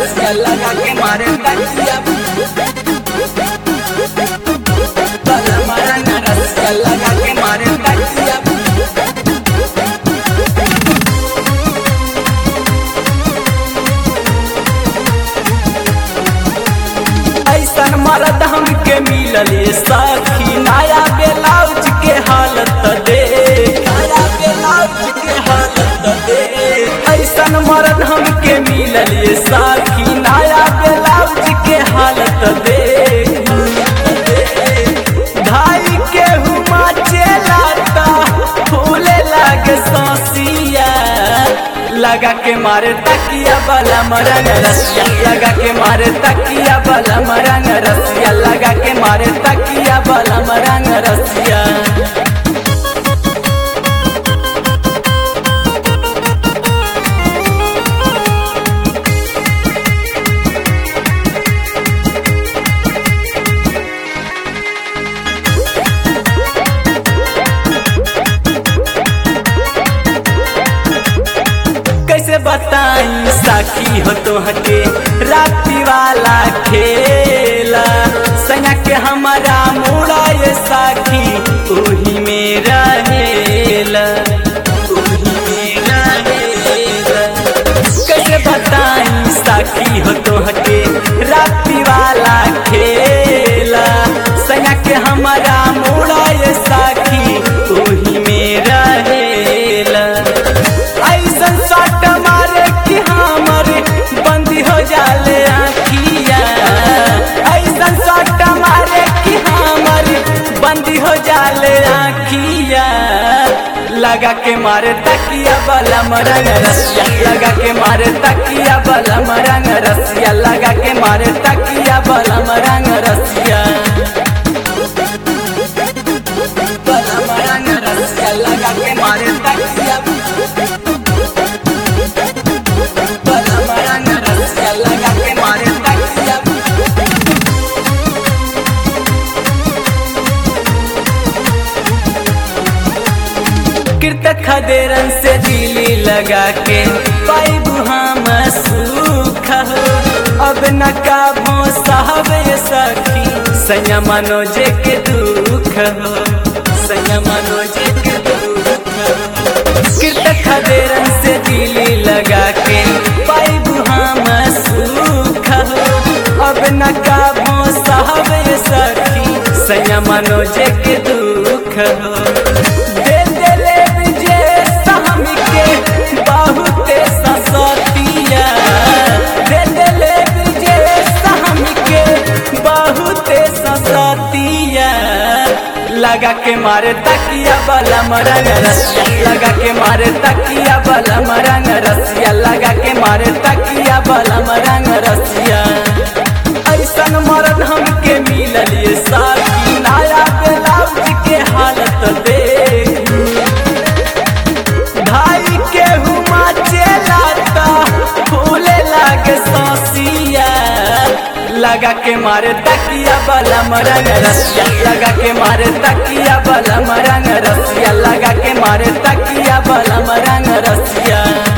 रसिया लगा के मारे तकिया बलम रंग रसिया लगा के मारे तकिया ऐसन मर्द हमके मिलल ये सखी नया ब्लाउज के हालत देख नया ब्लाउज के हालत देख ऐसन मर्द हमके मिलल ये सखी नया ब्लाउज के हालत देख धाई के हुमा चेलाता फूले लागे ससिया लगा के मारे तकिया बला मरंग रसिया लगा के मारे तकिया बला मरंग रसिया लगा के मारे तकिया बला मरंग रसिया कैसे बताई साखी हो तो हटे राती वाला खेला सैया के हमारा मोड़ा ये साखी ओही में रहेला ओही में रहेला कैसे बताई साखी हो तो हटे राती वाला खेला सैया के हमारा मोड़ा ये साखी ओही में रहेला ऐसन सट मारे कि हमर बंदी हो जाले आखिया ऐसन सट मारे कि हमर बंदी हो जाले आखिया लगा के मारे तकिया बला मरंग रसिया लगा के मारे तकिया बला मरंग रसिया लगा के मारे तकिया बला मरंग रसिया बला मरंग रसिया लगा के मारे तकिया बला मरंग रसिया लगा के मारे तकिया कृतक खदेरन से दिली लगा के पाई हम सूख हो अब न काबो साहब ये सखी सैया मनोजे के दुख हो सैया मनोजे के दुख हो कृतक खदेरन से दिली लगा के पाई हम सूख हो अब न काबो साहब ये सखी सैया मनोजे के दुख हो दे देले विजय सहम के बहुते ससतिया दे देले विजय सहम के बहुते ससतिया लगा के मारे तकिया बला मरंग रसिया लगा के मारे तकिया बला मरंग रसिया लगा के मारे तकिया बला मरंग रसिया ऐसन मरद हमके मिलल ये साथी नया ब्लाउज के हालत देख भाई के हुमा चेलाता फूले लागे ससिया लगा के मारे तकिया बला मरंग रसिया लगा के मारे तकिया बला मरंग रसिया लगा के मारे तकिया बला मरंग रसिया